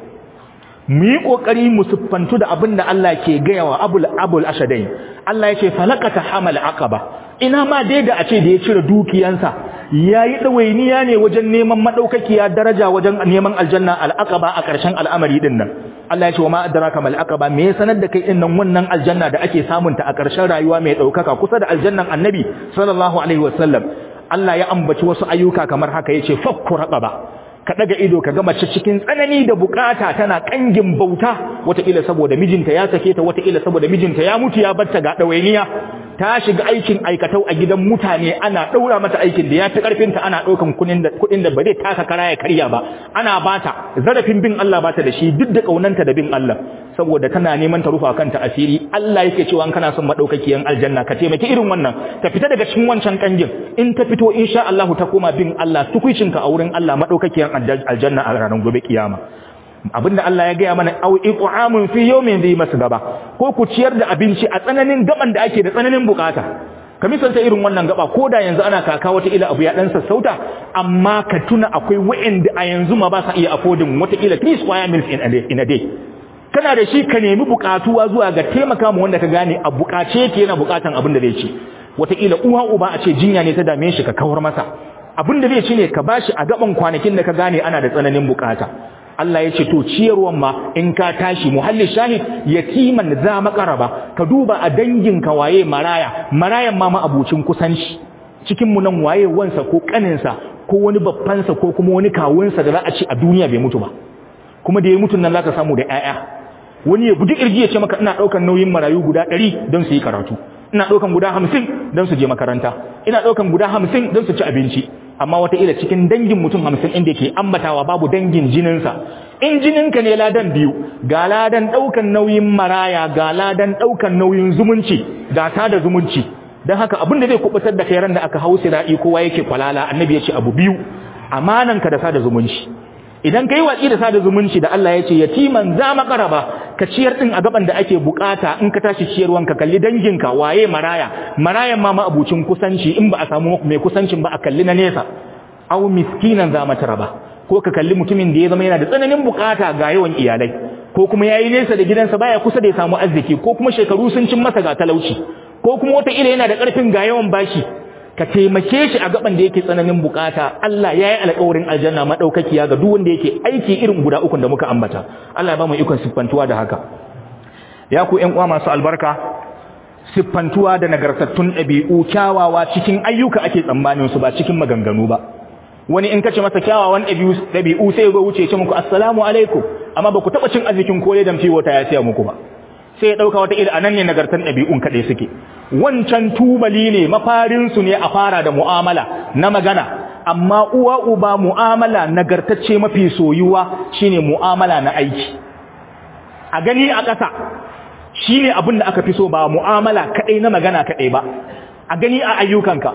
mu yi ƙoƙari mu siffantu da abin da Allah ke gaya wa abul abul ashadai Allah ya ce falakata hamal aqaba ina ma dai da a ce da ya cire dukiyansa yayi dawainiya ne wajen neman madaukakiya daraja wajen neman aljanna al-aqaba a ƙarshen al'amari din nan Allah ya ce wa ma adraka mal aqaba me ya sanar da kai din nan wannan aljanna da ake samun ta a ƙarshen rayuwa mai daukaka kusa da aljannan annabi sallallahu alaihi wasallam Allah ya ambaci wasu ayyuka kamar haka yace fakku raqaba ka daga ido ka ga mace cikin tsanani da bukata tana kangin bauta wataƙila saboda mijinta ya sake ta wataƙila saboda mijinta ya mutu ya batta ga ɗawainiya ta shiga aikin aikatau a gidan mutane ana ɗaura mata aikin da ya fi ƙarfinta ana ɗaukan kuɗin da ba zai taka kara ya karya ba ana bata zarafin bin Allah bata da shi duk da ƙaunanta da bin Allah saboda tana neman ta rufa kanta asiri Allah yake cewa kana son madaukakiyan aljanna ka taimaki irin wannan ta fita daga cikin wancan kangin in ta fito insha Allah ta koma bin Allah tukuicinka a wurin Allah madaukakiyan aljanna a ranar gobe kiyama abinda Allah ya gaya mana au iqamun fi yawmin dhi masgaba ko ku ciyar da abinci a tsananin gaban da ake da tsananin bukata ka misalta irin wannan gaba ko da yanzu ana kaka wata ila abu ya dan sassauta amma ka tuna akwai wa'anda a yanzu ma ba sa iya affording wata ila 3 square meals in a day, in a day. kana da shi ka nemi bukatuwa zuwa ga taimaka mu wanda ka gane a bukace yake yana bukatan abin da zai ci wataƙila uwa uba a ce jinya ne ta dame shi ka kawar masa abin da zai ci ne ka bashi a gaban kwanakin da ka gane ana da tsananin bukata Allah ya ce to ciyarwan ma in ka tashi muhalli shahid yatiman za makaraba ka duba a dangin ka waye maraya marayan ma ma abucin kusanci cikin mu nan waye wansa ko kaninsa ko wani babbansa ko kuma wani kawunsa da za a ci a duniya bai mutu ba kuma da ya mutu nan zaka samu da ƴaƴa wani ya guji kirji ya ce maka ina ɗaukan nauyin marayu guda ɗari don su yi karatu ina ɗaukan guda hamsin don su je makaranta ina ɗaukan guda hamsin don su ci abinci amma wataƙila cikin dangin mutum hamsin inda ke ambatawa babu dangin jininsa in jininka ne ladan biyu ga ladan ɗaukan nauyin maraya ga ladan ɗaukan nauyin zumunci ga da zumunci don haka abin da zai kubutar da kai ran da aka hau sira'i kowa yake kwalala annabi ya ce abu biyu amananka da sada zumunci idan kai watsi da sada zumunci da Allah ya ce yatiman za makaraba ka ciyar din a gaban da ake bukata in ka tashi ciyarwan ka kalli danginka waye maraya marayan ma abucin kusanci in ba a samu mai kusancin ba a kalli na nesa aw miskinan za mataraba ko ka kalli mutumin da ya zama yana da tsananin bukata ga yawan iyalai ko kuma yayi nesa da gidansa baya kusa da ya samu arziki ko kuma shekaru sun cin masa ga talauci ko kuma wata ila yana da karfin ga yawan bashi ka taimake shi a gaban da yake tsananin bukata Allah ya yi alƙawarin aljanna madaukakiya ga duk wanda yake aiki irin guda ukun da muka ambata Allah ya ba mu ikon siffantuwa da haka ya ku ƴan uwa masu albarka siffantuwa da nagartattun ɗabi'u kyawawa cikin ayyuka ake tsammanin su ba cikin maganganu ba wani in kace masa kyawawan ɗabi'u sai ya zo wuce ce muku assalamu alaikum amma ba ku taɓa cin arzikin kole da fiye wata ya siya muku ba sai ya ɗauka wata ila anan ne nagartan ɗabi'un kaɗai suke wancan tubali ne mafarinsu ne a fara da mu'amala na magana amma uwa uba mu'amala nagartacce mafi soyuwa shine mu'amala na aiki a gani a ƙasa shine abin da aka fi so ba mu'amala kaɗai na magana kaɗai ba a gani a ayyukanka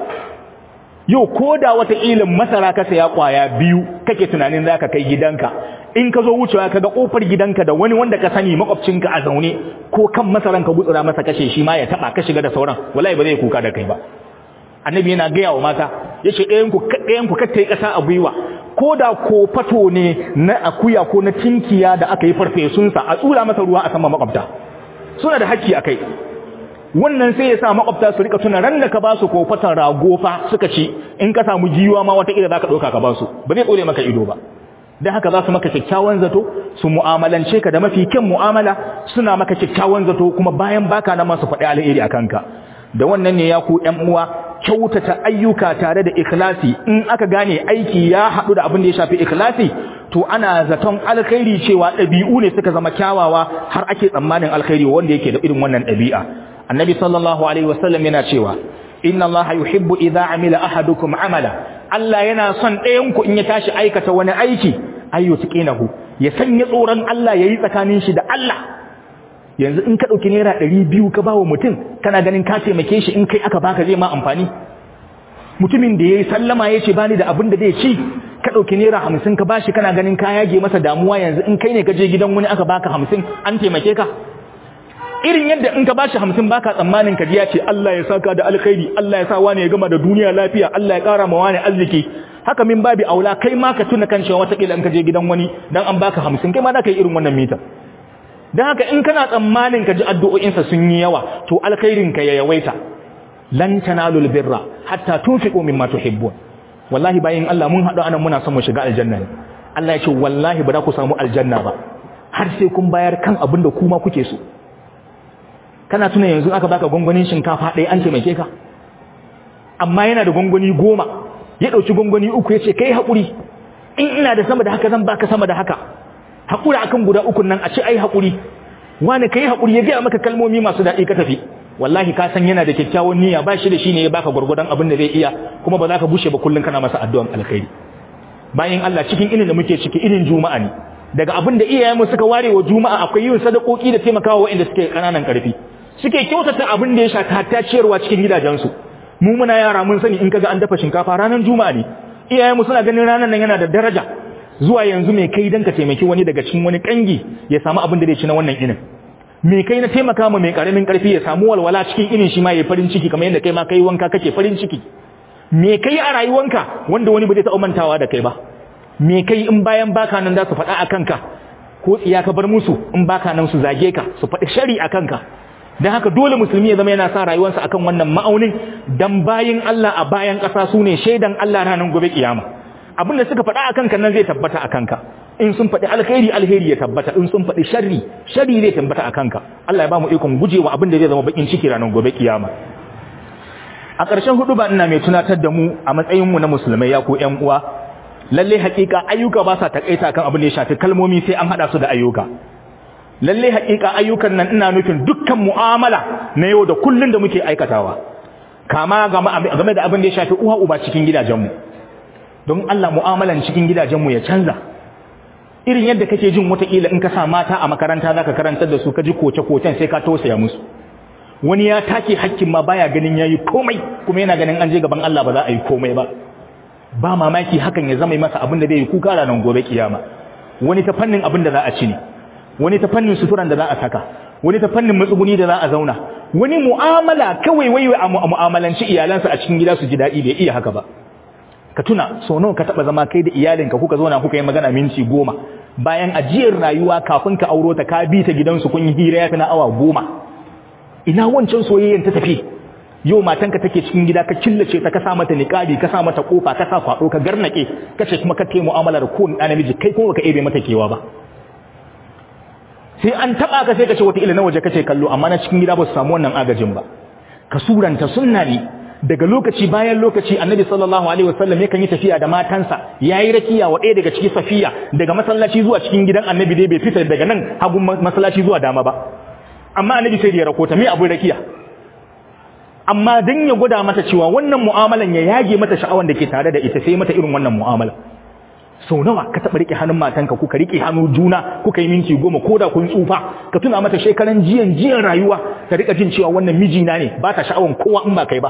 yau ko da wata ilin masara ka saya kwaya biyu kake tunanin za ka kai gidanka in ka zo wucewa ka ga kofar gidanka da wani wanda ka sani makwabcinka a zaune ko kan masaran ka gutsura masa kashe shi ma ya taba ka shiga da sauran wallahi ba zai kuka da kai ba annabi yana gaya wa mata yace ɗayan ku ɗayan ku kattai ƙasa a gwiwa ko da ko fato ne na akuya ko na tinkiya da aka yi farfesun sa a tsura masa ruwa a sama makwabta suna da hakki akai wannan sai ya sa makwabta su rika tuna ran da ka ba su ko fatan rago fa suka ci in ka samu jiwa ma wata kila zaka dauka ka ba su ba zai tsore maka ido ba dan haka za su maka kyakkyawan zato su mu'amalance ka da mafi kyan mu'amala suna maka kyakkyawan zato kuma bayan baka na masu faɗi alheri a kanka da wannan ne ya ku ƴan uwa kyautata ayyuka tare da ikhlasi in aka gane aiki ya haɗu da abin da ya shafi ikhlasi to ana zaton alkhairi cewa ɗabi'u ne suka zama kyawawa har ake tsammanin alkhairi wanda yake da irin wannan ɗabi'a annabi sallallahu alaihi wasallam yana cewa inna allaha yuhibbu idza amila ahadukum amala Allah yana son ɗayan ku in ya tashi aikata wani aiki ayyutqinahu ya sanya tsoron Allah yayi tsakanin shi da Allah yanzu in ka dauki naira 200 ka bawa mutum kana ganin ka taimake shi in kai aka baka zai ma amfani mutumin da yayi sallama yace bani da abin da zai ci ka dauki naira 50 ka bashi kana ganin ka yage masa damuwa yanzu in kai ne ka je gidan wani aka baka 50 an taimake ka irin yadda in ka bashi hamsin baka tsammanin ka ya ce Allah ya saka da alkhairi Allah ya sa wani ya gama da duniya lafiya Allah ya kara ma wani arziki haka min babi aula kai ma ka tuna kan cewa watakila in ka je gidan wani dan an baka hamsin kai ma za ka yi irin wannan mita dan haka in kana tsammanin ka ji addu'o'insa sun yi yawa to alkhairin ka ya yawaita lan tanalul birra hatta tunfiqu mimma tuhibbun wallahi bayin Allah mun haɗu anan muna son mu shiga aljanna ne Allah ya ce wallahi ba za ku samu aljanna ba har sai kun bayar kan abin da kuma kuke so kana tuna yanzu aka baka gwangwanin shinkafa ɗaya an taimake ka amma yana da gwangwani goma ya ɗauki gwangwani uku ya ce kai haƙuri in ina da sama da haka zan baka sama da haka haƙuri akan guda ukun nan a ce ai haƙuri wani kai haƙuri ya gaya maka kalmomi masu daɗi ka tafi wallahi ka san yana da kyakkyawan niyya ba shi da shi ne ya baka gwargwadon abin da zai iya kuma ba za ka bushe ba kullum kana masa addu'an alkhairi bayan Allah cikin irin da muke ciki irin juma'a ne daga abin da iyayenmu suka ware wa juma'a akwai yin sadakoki da taimakawa waɗanda suke ƙananan ƙarfi suke kyautata abin da ya shafi hatta ciyarwa cikin gidajensu mu muna yara mun sani in kaga an dafa shinkafa ranar juma'a ne iyayenmu suna ganin ranar nan yana da daraja zuwa yanzu mai kai dan ka taimaki wani daga cikin wani kangi ya samu abin da zai ci na wannan inin me kai na taimaka ma mai karamin karfi ya samu walwala cikin inin shi ma yayi farin ciki kamar yadda kai ma kai wanka kake farin ciki me kai a rayuwanka wanda wani ba zai taɓa mantawa da kai ba me kai in bayan baka nan za su faɗa a kanka ko tsiya ka bar musu in baka nan su zage ka su faɗi shari a kanka don haka dole musulmi ya zama yana sa rayuwarsa akan wannan ma'aunin dan bayin Allah a bayan ƙasa su ne shaidan Allah ranar gobe kiyama abin da suka faɗa a kanka nan zai tabbata a kanka in sun faɗi alkhairi alheri ya tabbata in sun faɗi sharri sharri zai tabbata a kanka Allah ya ba mu ikon gujewa abin da zai zama bakin ciki ranar gobe kiyama a ƙarshen hudu ba ina mai tunatar da mu a matsayin mu na musulmai ya ko ƴan uwa lalle hakika ayyuka ba sa takaita kan abin da ya shafi kalmomi sai an hada su da ayyuka lalle haƙiƙa ayyukan nan ina nufin dukkan mu'amala na yau da kullun da muke aikatawa kama game da abin da ya shafi uwa uba cikin gidajenmu don Allah mu'amalan cikin gidajenmu ya canza irin yadda kake jin wataƙila in ka sa mata a makaranta zaka karantar da su ka ji koce-kocen sai ka tausaya musu wani ya take hakkin ma baya ganin yayi komai kuma yana ganin an je gaban Allah ba za a yi komai ba ba mamaki hakan ya zama masa abin da zai yi kuka ranar gobe kiyama wani ta fannin abin da za a ci ne wani ta fannin suturan da za a saka wani ta fannin matsuguni da za a zauna wani mu'amala kawai wai a mu'amalanci iyalansa a cikin gida su ji daɗi bai iya haka ba ka tuna so nawa ka taba zama kai da iyalinka kuka zauna kuka yi magana minti goma bayan ajiyar rayuwa kafin ka auro ta ka bi ta gidansu kun yi hira ya fi na awa goma ina wancan soyayyen ta tafi yau matanka take cikin gida ka killace ta ka sa mata niqabi ka sa mata kofa ka sa kwado ka garnake kace kuma ka kai mu'amala da kowane ɗan namiji kai kuma baka ebe mata kewa ba sai an taba ka sai ka ce wata ila na waje kace kallo amma na cikin gida ba su samu wannan agajin ba ka suranta sunna ne daga lokaci bayan lokaci annabi sallallahu alaihi wasallam yakan yi tafiya da matansa yayi rakiya wa ɗaya daga cikin safiya daga masallaci zuwa cikin gidan annabi dai bai fita daga nan hagun masallaci zuwa dama ba amma annabi sai da ya rakota me abin rakiya amma dan ya gwada mata cewa wannan mu'amalan ya yage mata sha'awan da ke tare da ita sai mata irin wannan mu'amala sau nawa ka taɓa riƙe hannun matanka kuka riƙe hannu juna kuka yi minti goma ko da kun tsufa ka tuna mata shekaran jiyan jiyan rayuwa ta riƙa jin cewa wannan mijina ne ba ta sha'awan kowa in ba kai ba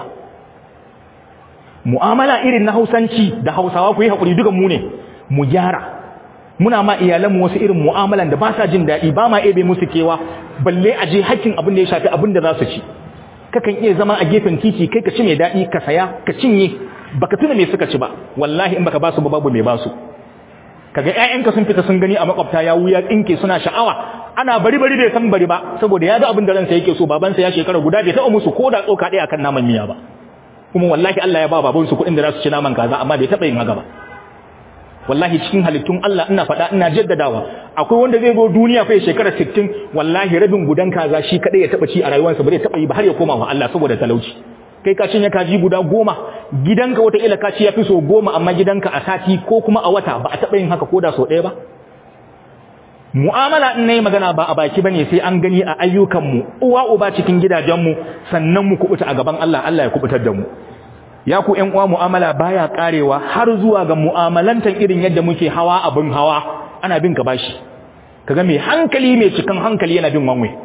mu'amala irin na hausanci da hausawa ku yi haƙuri dukan mu ne mu gyara muna ma iyalanmu wasu irin mu'amalan da ba sa jin daɗi ba ma ebe musu kewa balle a je hakkin abin da ya shafi abin da za su ci kakan iya zama a gefen titi kai ka ci mai daɗi ka saya ka cinye baka tuna me suka ci ba wallahi in baka ba su ba babu mai ba su kaga ƴaƴanka sun fita sun gani a makwabta ya wuya tsinke suna sha'awa ana bari bari bai san bari ba saboda ya ga abin da ransa yake so babansa ya shekara guda bai taɓa musu ko da tsoka ɗaya akan naman miya ba kuma wallahi Allah ya ba babansu kuɗin da za su ci naman kaza amma bai taɓa yin haka ba wallahi cikin halittun Allah ina faɗa ina jaddadawa akwai wanda zai zo duniya fa shekara 60 wallahi rabin gudan kaza shi kadai ya taɓa ci a rayuwarsa ba zai taɓa yi ba har ya koma wa Allah saboda talauci kai ka cinye kaji guda goma gidanka wata ila ka ci yafi so goma amma gidanka a sati ko kuma a wata ba a taɓa yin haka ko da so ɗaya ba mu'amala in nayi magana ba a baki bane sai an gani a ayyukanmu uwa uba cikin gidajenmu sannan mu kubuta a gaban Allah Allah ya kubutar da mu ya ku ƴan uwa mu'amala baya karewa har zuwa ga mu'amalantan irin yadda muke hawa abin hawa ana bin ka bashi kaga mai hankali mai cikan hankali yana bin wanwe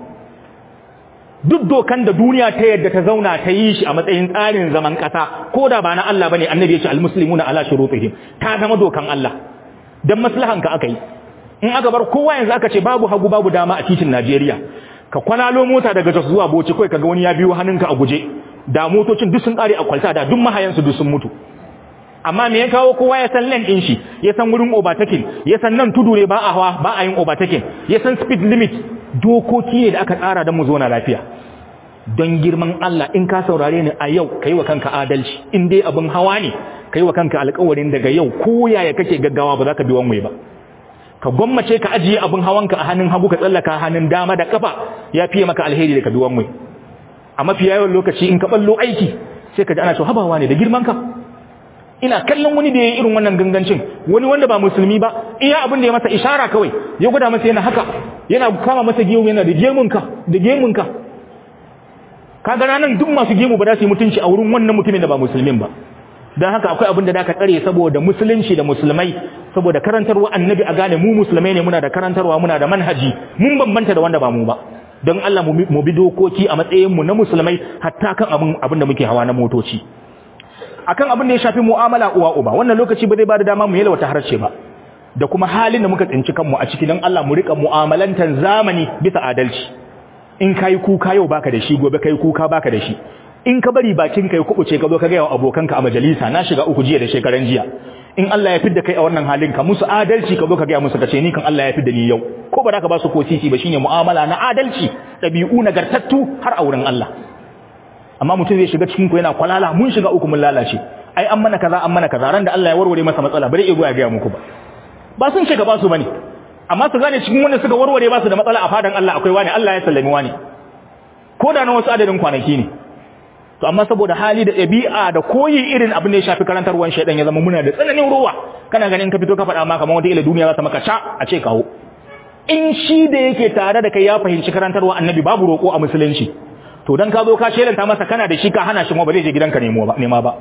duk dokan da duniya ta yadda ta zauna ta yi shi a matsayin tsarin zaman kasa ko da ba na Allah bane annabi ya ce almuslimuna ala shurutihim ta zama dokan Allah dan maslahan ka akai in aka bar kowa yanzu aka ce babu hagu babu dama a titin Najeriya ka kwalalo mota daga Jos zuwa Bauchi kai kaga wani ya biyo hannunka a guje da motocin duk sun kare a kwalta da duk mahayansu duk sun mutu amma me ya kawo kowa ya san lane din shi ya san wurin overtaking ya san nan tudu ne ba a hawa ba a yin overtaking ya san speed limit dokoki ne da aka tsara don mu zo na lafiya don girman Allah in ka saurare ni a yau kai wa kanka adalci in dai abin hawa ne kai wa kanka alƙawarin daga yau ko yaya kake gaggawa ba za ka bi wanwai ba ka gwammace ka ajiye abin hawanka a hannun hagu ka tsallaka hannun dama da kafa ya fiye maka alheri da ka bi wanwai a mafi yawan lokaci in ka ballo aiki sai ka ji ana cewa habawa ne da girman ka ina kallon wani da ya yi irin wannan gangancin wani wanda ba musulmi ba iya abin da ya masa ishara kawai ya gwada masa yana haka yana kama masa gemu yana da gemunka da gemunka kaga ranan duk masu gemu ba za su yi mutunci a wurin wannan mutumin da ba musulmin ba don haka akwai abin da da ka tsare saboda musulunci da musulmai saboda karantarwa annabi a gane mu musulmai ne muna da karantarwa muna da manhaji mun bambanta da wanda ba mu ba don Allah mu bi dokoki a matsayin mu na musulmai hatta kan abin abin da muke hawa na motoci akan abin da ya shafi mu'amala uwa uba wannan lokaci ba zai ba da dama mu yalwata harshe ba da kuma halin da muka tsinci kanmu a ciki don Allah mu rika mu'amalantan zamani bisa adalci in kai kuka yau baka da shi gobe kai kuka baka da shi in ka bari bakin kai kubuce ka zo ka ga yawa abokanka a majalisa na shiga uku jiya da shekaran jiya in Allah ya fidda kai a wannan halin ka musu adalci ka zo ka ga musu kace ni kan Allah ya fidda ni yau ko ba za ka ba su ko sisi ba shine mu'amala na adalci dabi'u nagartattu har a wurin Allah amma mutum zai shiga cikin ku yana kwalala mun shiga uku mun lalace ai an mana kaza an mana kaza ran da Allah ya warware masa matsala bare ego ya ga muku ba ba sun shiga ba su bane amma su gane cikin wanda suka warware ba su da matsala a fadan Allah akwai wani Allah ya sallami wani ko da na wasu adadin kwanaki ne to amma saboda hali da ɗabi'a da koyi irin abin da ya shafi karantarwar shaidan ya zama muna da tsananin ruwa kana ganin ka fito ka faɗa ma kamar wata ila duniya za ta maka ca a ce kawo in shi da yake tare da kai ya fahimci karantarwa annabi babu roƙo a musulunci to dan ka zo ka shelanta masa kana da shi ka hana shi ma ba zai je gidanka nemo ba nema ba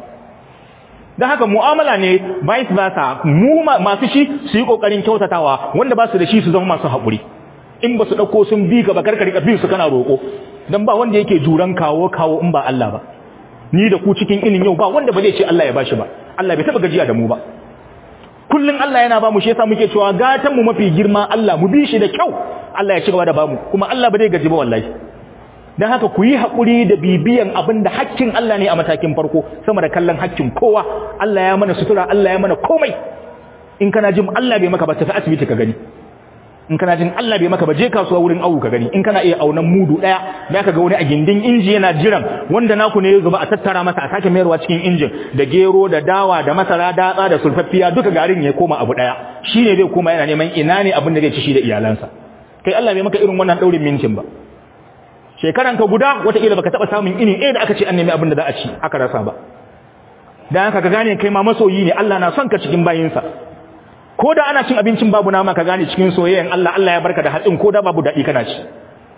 dan haka mu'amala ne vice versa mu masu shi su yi kokarin kyautatawa wanda ba su da shi su zama masu haƙuri in ba su ɗauko sun bi ka ba karkari ka bin su kana roƙo dan ba wanda yake juran kawo kawo in ba Allah ba ni da ku cikin ilin yau ba wanda ba zai ce Allah ya bashi ba Allah bai taba gajiya da mu ba kullun Allah yana ba mu shi yasa muke cewa gatan mu mafi girma Allah mu bi shi da kyau Allah ya ci gaba da bamu kuma Allah ba zai gaji ba wallahi dan haka ku yi hakuri da bibiyan abin da hakkin Allah ne a matakin farko sama da kallon hakkin kowa Allah ya mana sutura Allah ya mana komai in kana jin Allah bai maka ba tafi asibiti ka gani in kana jin Allah bai maka ba je kasuwa wurin awu ka gani in kana iya aunan mudu daya da ka ga wani a gindin inji yana jiran wanda naku ne ya zuba a tattara masa a sake mayarwa cikin injin da gero da dawa da masara datsa da sulfaffiya duka garin ya koma abu daya shine zai koma yana neman ina ne abin da zai ci shi da iyalansa kai Allah bai maka irin wannan daurin mintin ba shekaran ka guda wata kila baka taba samun ini eh da aka ce an nemi abin da za a ci aka rasa ba dan haka ka gane kai ma masoyi ne Allah na son ka cikin bayinsa ko da ana cin abincin babu nama ka gane cikin soyayyen Allah Allah ya barka da hatsin ko da babu daɗi kana ci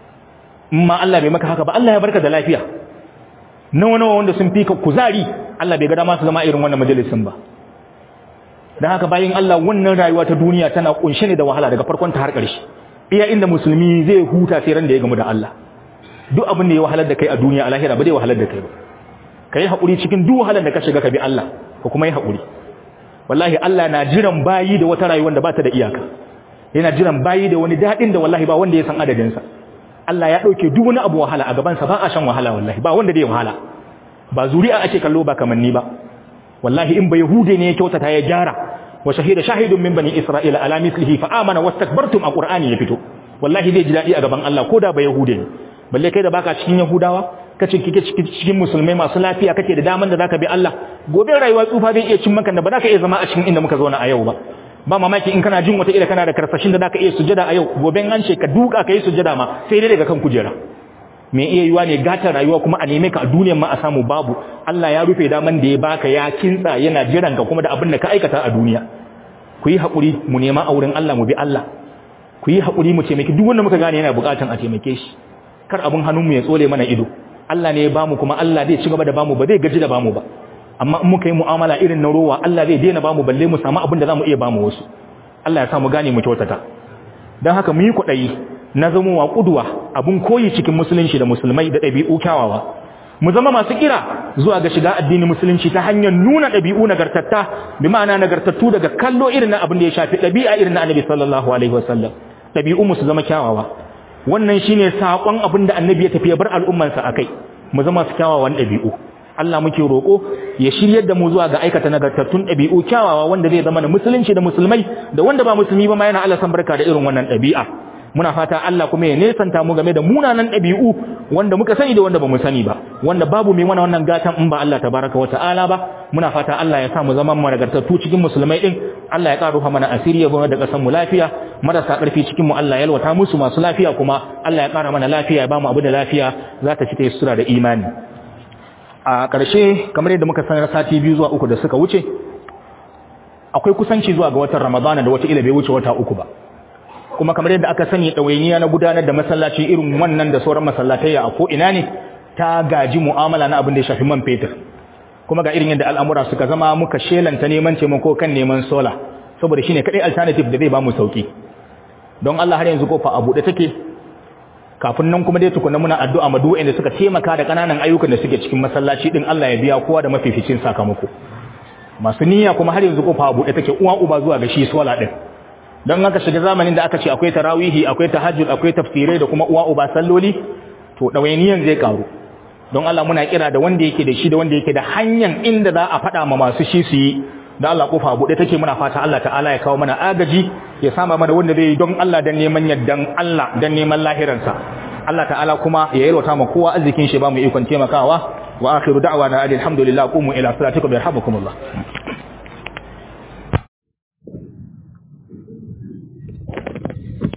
amma Allah bai maka haka ba Allah ya barka da lafiya nawa nawa wanda sun fi ka kuzari Allah bai ga dama su zama irin wannan majalisin ba dan haka bayin Allah wannan rayuwa ta duniya tana kunshe ne da wahala daga farkon ta har ƙarshe iya inda musulmi zai huta sai ran da ya gamu da Allah duk abin da ya wahalar da kai a duniya a lahira ba zai wahalar da kai ba kai haƙuri cikin duk wahalar da ka shiga ka bi Allah ka kuma yi haƙuri wallahi Allah na jiran bayi da wata rayuwar da ba ta da iyaka yana jiran bayi da wani daɗin da wallahi ba wanda ya san adadinsa Allah ya ɗauke duk wani abu wahala a gabansa ba a shan wahala wallahi ba wanda zai wahala ba zuri'a ake kallo ba kamanni ba wallahi in ba yahude ne ya kyautata ya gyara wa shahida shahidun min bani isra'ila ala mislihi fa amana wastakbartum a qur'ani ya fito wallahi zai ji daɗi a gaban Allah ko da ba yahude ne balle kai da baka cikin yahudawa kace kike cikin musulmai masu lafiya kake da daman da zaka bi Allah gobe rayuwa tsufa zai iya cin maka da ba zaka iya zama a cikin inda muka zauna a yau ba ba mamaki in kana jin wata ila kana da karfashin da zaka iya sujada a yau gobe an ce ka duka kai sujada ma sai dai daga kan kujera me iya yiwa ne gata rayuwa kuma a neme ka a duniyar ma a samu babu Allah ya rufe daman da ya baka ya kintsa yana jiran ka kuma da abin da ka aikata a duniya ku yi haƙuri mu nema a wurin Allah mu bi Allah ku yi haƙuri mu taimaki duk wanda muka gane yana buƙatan a taimake shi kar abin hannunmu ya tsole mana ido Allah ne ya bamu kuma Allah zai ci gaba da bamu ba zai gaji da bamu ba amma in muka yi mu'amala irin na rowa Allah zai daina bamu balle mu samu abin da zamu iya bamu wasu Allah ya sa mu gane mu kyautata dan haka mu yi kuɗayi na zama wa kuduwa abun koyi cikin musulunci da musulmai da ɗabi'u kyawawa mu zama masu kira zuwa ga shiga addinin musulunci ta hanyar nuna ɗabi'u nagartatta bi ma'ana nagartattu daga kallo irin na abin da ya shafi ɗabi'a irin na annabi sallallahu alaihi wasallam ɗabi'u mu su zama kyawawa wannan shine sakon abin da annabi ya tafi ya bar al'ummansa akai mu zama su kyawawan ɗabi'u Allah muke roƙo ya shiryar da mu zuwa ga aikata nagartattun ɗabi'u kyawawa wanda zai zama da musulunci da musulmai da wanda ba musulmi ba ma yana Allah san barka da irin wannan ɗabi'a muna fata Allah kuma ya nesanta mu game da munanan ɗabi'u wanda muka sani da wanda bamu sani ba wanda babu mai mana wannan gatan in ba Allah tabaraka wa ta'ala ba muna fata Allah ya sa mu zama nagartattu cikin musulmai din Allah ya karuha mana asiri ya zama da kasan mu lafiya marasa karfi cikin mu Allah ya yalwata musu masu lafiya kuma Allah ya kara mana lafiya ya ba mu abu da lafiya za ta ci ta sura da imani a ƙarshe kamar yadda muka sanar sati biyu zuwa uku da suka wuce akwai kusanci zuwa ga watan Ramadana da wata ila bai wuce wata uku ba kuma kamar yadda aka sani ɗawainiya na gudanar da masallaci irin wannan da sauran masallatai a ko ina ne ta gaji mu'amala na abin da ya shafi man fetur kuma ga irin yadda al'amura suka zama muka shelanta neman taimako kan neman sola saboda shine kadai alternative da zai ba mu sauki don Allah har yanzu kofa a buɗe take kafin nan kuma dai tukunna muna addu'a ma duk wanda suka taimaka da kananan ayyukan da suke cikin masallaci din Allah ya biya kowa da mafificin sakamako masu niyya kuma har yanzu kofa a buɗe take uwa uba zuwa ga shi sola din don haka shiga zamanin da aka ce akwai tarawihi akwai tahajjud akwai tafsirai da kuma uwa uba salloli to dawainiyan zai karu don Allah muna kira da wanda yake da shi da wanda yake da hanyar inda za a faɗa ma masu shi su yi da Allah kofa buɗe take muna fata Allah ta'ala ya kawo mana agaji ya sama mana wanda zai yi don Allah dan neman yaddan Allah dan neman lahiransa Allah ta'ala kuma ya yalwata ma kowa arzikin shi ba mu ikon taimakawa wa akhiru da'wana alhamdulillah qumu ila salatikum yarhamukumullah